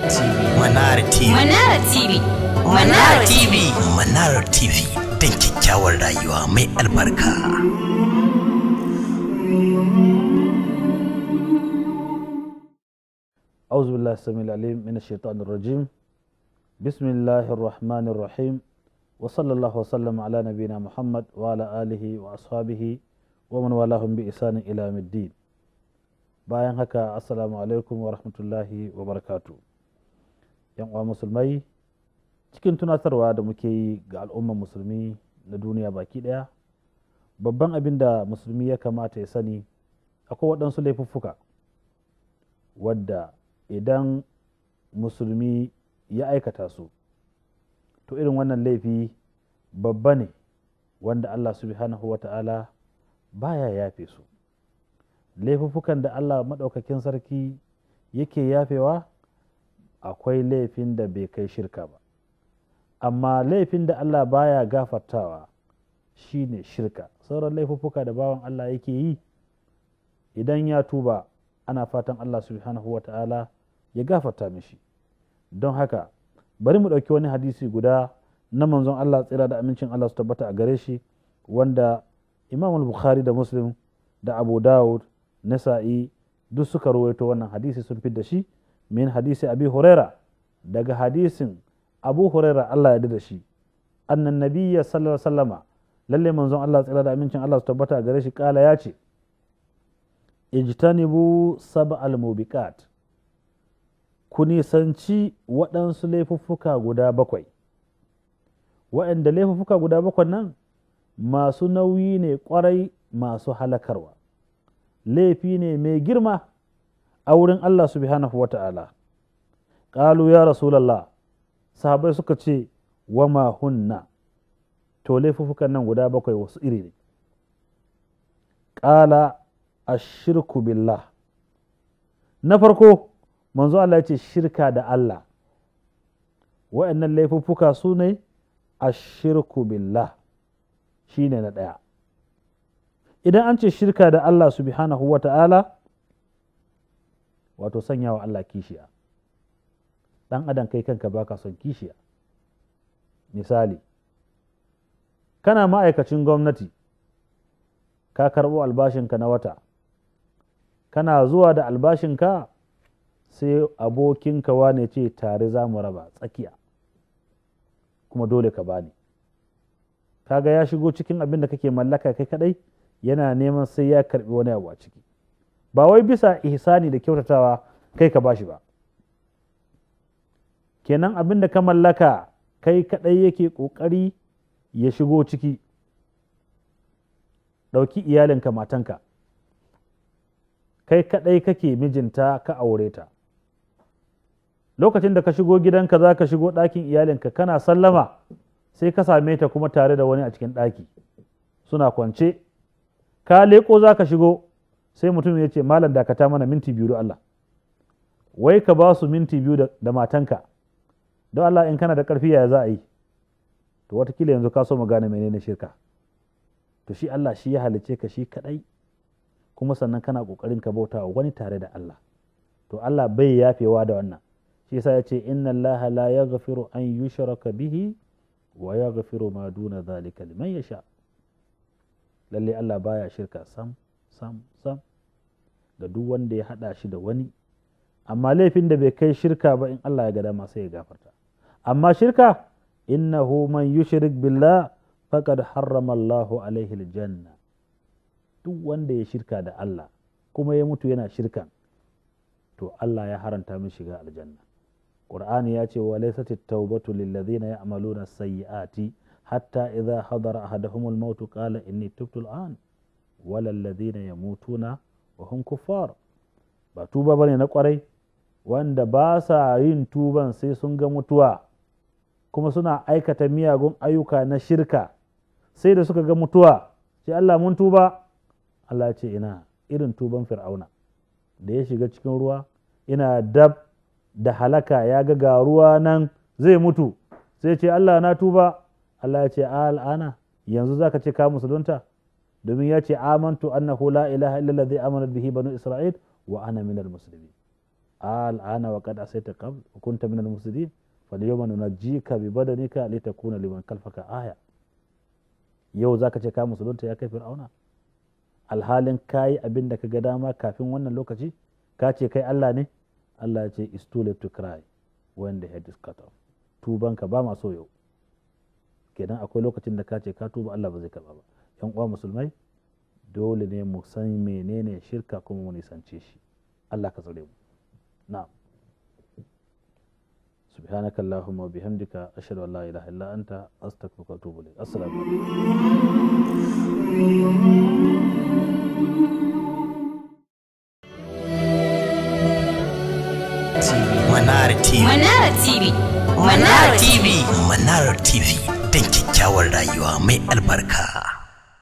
Manara TV. Manara TV. Manara TV. Manara TV. Don kyakkyawar rayuwa mai albarka. أعوذ بالله السميع العليم من الشيطان الرجيم بسم الله الرحمن الرحيم وصلى الله وسلم على نبينا محمد وعلى آله وأصحابه ومن والاهم بإحسان إلى يوم الدين bayan haka assalamu alaikum wa rahmatullahi wa barakatu yan uwa musulmai cikin tunatarwa da muke yi ga al'umman musulmi na duniya baki daya babban abin da musulmi ya kamata ya sani akwai waɗansu laifuffuka wadda idan musulmi ya aikata su to irin wannan laifi babba ne wanda Allah subhanahu wa ta'ala baya yafe su laifuffukan da Allah maɗaukakin sarki yake yafewa akwai laifin da bai kai shirka ba amma laifin da Allah baya gafartawa shine shirka sauran laifuffuka da bawan Allah yake yi idan ya tuba ana fatan Allah subhanahu wa ta'ala ya gafarta mishi don haka bari mu ɗauki wani hadisi guda na manzon Allah tsira da amincin Allah su tabbata a gare shi wanda Imam Bukhari da Muslim da Abu Dawud Nasa'i duk suka ruwaito wannan hadisi sun fi da shi min hadisi Abi Huraira daga hadisin Abu Huraira Allah ya da shi annan nabiyya sallallahu alaihi wasallama lalle manzon Allah tsira da amincin Allah su tabbata a gare shi kala ya ce ijtanibu sab'al mubiqat ku nisanci waɗansu laifuffuka guda bakwai waɗanda laifuffuka guda bakwai nan masu nauyi ne ƙwarai masu halakarwa laifi ne mai girma a wurin Allah subhanahu wa ta'ala ƙalu ya rasulallah sahabai suka ce wa ma hunna to laifuffukan nan guda bakwai wasu iri ne ƙala ashirku billah na farko manzo Allah ya ce shirka da Allah wa'annan laifuffuka su ne ashirku billah shi ne na ɗaya idan an ce shirka da Allah subhanahu wa ta'ala wato sanya wa Allah kishiya ɗan adam kai kanka baka son kishiya misali kana ma'aikacin gwamnati ka karɓo albashinka na wata kana zuwa da albashinka sai abokinka wane ce tare za mu raba tsakiya kuma dole ka bani kaga ya shigo cikin abin da kake mallaka kai kadai yana neman sai ya karbi wani abu a ciki ba wai bisa ihsani da kyautatawa kai ka bashi ba kenan abin da ka mallaka kai kadai yake kokari ya shigo ciki ɗauki iyalinka matanka kai kaɗai kake mijinta ka aure ta lokacin da ka shigo gidanka za ka shigo ɗakin iyalinka kana sallama sai ka same ta kuma tare da wani a cikin ɗaki suna kwance ka leƙo za ka shigo sai mutum ya ce malam dakata mana minti biyu da Allah wai ka ba su minti biyu da matanka don Allah in kana da ƙarfi ya za a yi to watakila yanzu ka so mu gane menene shirka to shi Allah shi ya halice ka shi kaɗai kuma sannan kana ƙoƙarin ka bauta wa wani tare da Allah to Allah bai yafewa da wannan shi yasa ya ce inna Allah la yaghfiru an yushraka bihi wa yaghfiru ma duna zalika liman yasha lalle Allah baya shirka sam sam sam ga duk wanda ya hada shi da wani amma laifin da bai kai shirka ba in Allah ya ga dama sai ya gafarta amma shirka innahu man yushrik billah faqad harrama Allahu alaihi aljanna duk wanda ya shirka da Allah kuma ya mutu yana shirkan to Allah ya haranta min shiga aljanna Qur'ani ya ce wa laysat at-taubatu lil ladhina ya'maluna sayyi'ati hatta idha hadara ahaduhum al-maut qala inni tubtu al-an wala alladhina yamutuna wa hum kuffar ba tuba bane na kwarai wanda ba sa yin tuban sai sun ga mutuwa kuma suna aikata miyagun ayyuka na shirka sai da suka ga mutuwa sai Allah mun tuba Allah ce ina irin tuban fir'auna da ya shiga cikin ruwa ina dab da halaka ya ga ga ruwa nan zai mutu sai ce Allah na tuba Allah ya ce al'ana yanzu zaka ce ka musulunta domin ya ce amantu annahu la ilaha illa allazi amana bihi banu isra'il wa ana minal muslimin al'ana wa qad asaita qabl wa kunta minal mufsidin falyawma nunajjika bi badanika litakuna liman khalfaka aya yau zaka ce ka musulunta ya kai fir'auna alhalin kayi abin da ka ga dama kafin wannan lokaci ka ce kai Allah ne Allah ya ce is too late to cry when the head is cut off tubanka ba ma so yau kenan akwai lokacin da ka ce ka tuba Allah ba zai karba ba yan uwa musulmai dole ne mu san menene shirka kuma mu nisance shi Allah ka tsare mu na'am سبحانك اللهم وبحمدك أشهد أن لا إله إلا أنت أستغفرك وأتوب إليك السلام عليكم Manara TV. Manara TV. Manara TV. Manara TV. Don kyakkyawar rayuwa mai albarka.